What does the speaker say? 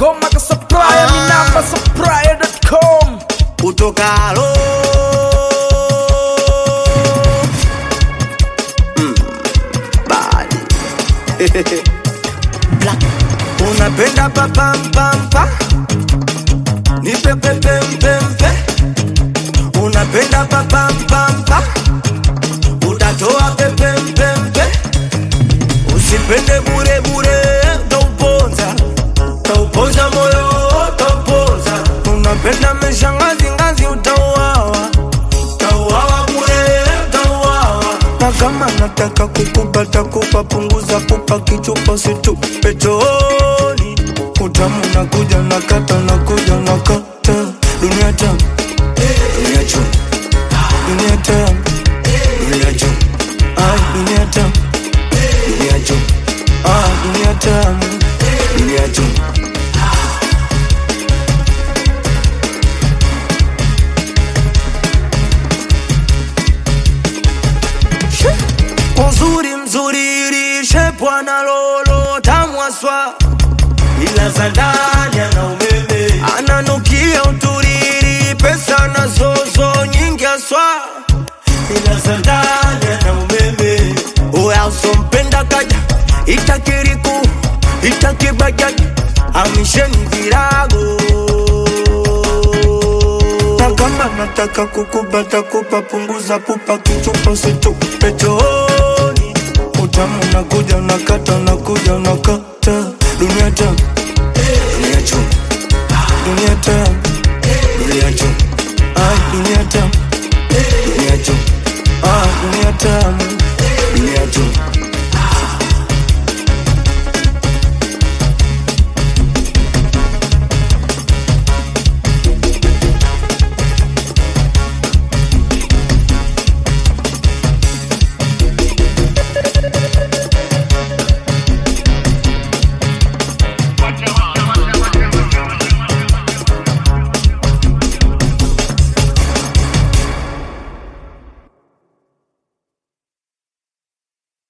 ngoma ka supplier ni namba supplier.com utokalo Mm, bad. Black. unapenda papampampa nipepepempempe unapenda papampampa utatoa pepempempe usipende burebure tauponza tauponza moyo tauponza unapenda meshangazingazi utauawa tauawa bure tauawa na kama nataka kukupata kupa punguza pupa kichupa situpe chooni utamu nakuja nakata nakuja nakata dunia tamu dunia chum dunia tamu dunia chum ay dunia tamu dunia chum ah dunia tamu dunia chum uzuri mzuri lishe bwana lolo tamwaswa ila za ndani ana umeme ananukia uturiri pesa na zozo nyingi aswa ila za ndani ana umeme uya usompenda kaja itakiriku itakibajaji amisheni virago na kama nataka kukubata kupa punguza pupa kichupa situpe chooni utamu nakuja nakata nakuja naka